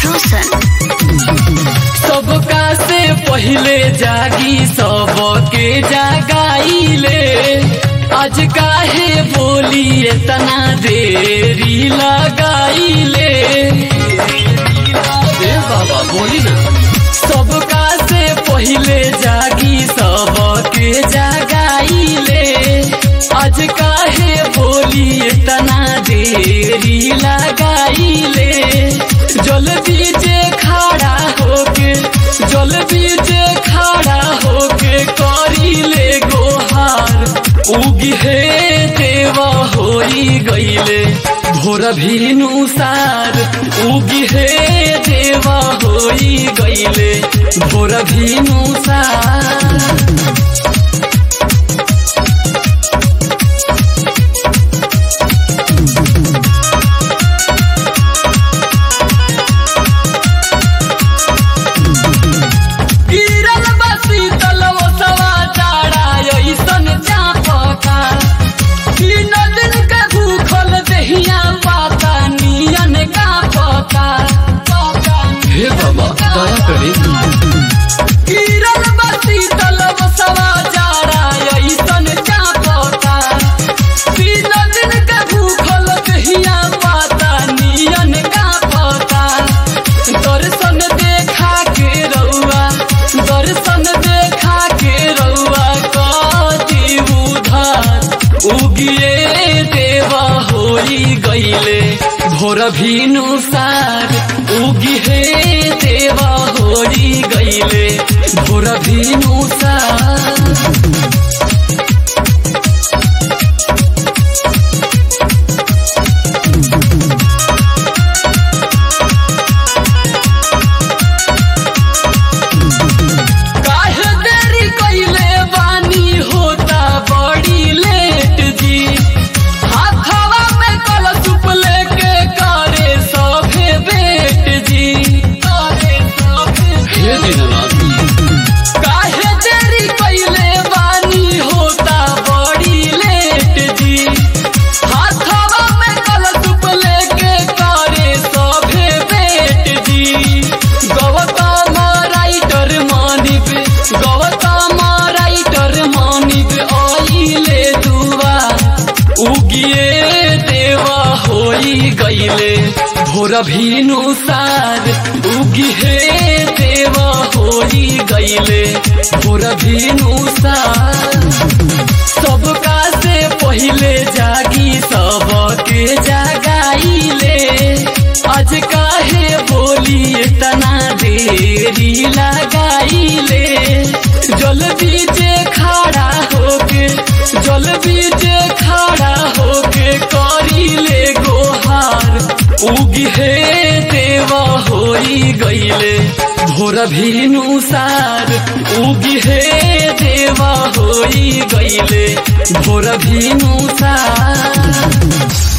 रोशन सबका से पहले जागी सबके जगाइले आज काहे बोली इतना देरी लगाइले ए बाबा बोली ना सबका से पहले जागी सबके जगाइले आज काहे बोली इतना देरी लगाइले जल बीजे खड़ा होके जल बीजे खड़ा होके करीले गोहार उगी हे देवा होई गईले भोर भीनु सार उगी हे देवा होई गईले भोर भीनु सार गिरल बसी तलवो सवा चारा ऐसन चापका तीन दिन के भूखल दहिया पाता नियन का पता हे बाबा दया करे गिरल बसी तलवो सवा चारा ऐसन चापका तीन दिन के भूखल दहिया पाता नियन का पता दर्शन देखा के रउआ दर्शन देखा के रउआ कति उधार उगिए देवा होई गईले भोर भीनु सार उगिहे देवा होई गईले भोर भीनु सार काहे देरी कइले बानी होता बड़ी लेट जी हाथवा में कलशुप लेके करे सभे बेट जी करे सभे हे दीननाथ काहे देरी कइले बानी होता बड़ी लेट जी हाथवा में कलशुप लेके करे सभे बेट जी गौतम राइटर मानिब गौतम राइटर मानिब आइले दुआ उगिए देवा होई गईले भोर भीनु सार उगिहे देवा होई गईले भोर भीनु सार सबका से पहले जागी सबके जगाइले आज काहे बोली इतना देरी लगाइले जल बीजे खड़ा होके जल बीजे खड़ा होके करीले गोहार उगी हे देवा होई गईले भोर भीनु सार उगी हे देवा होई गईले भोर भीनु सार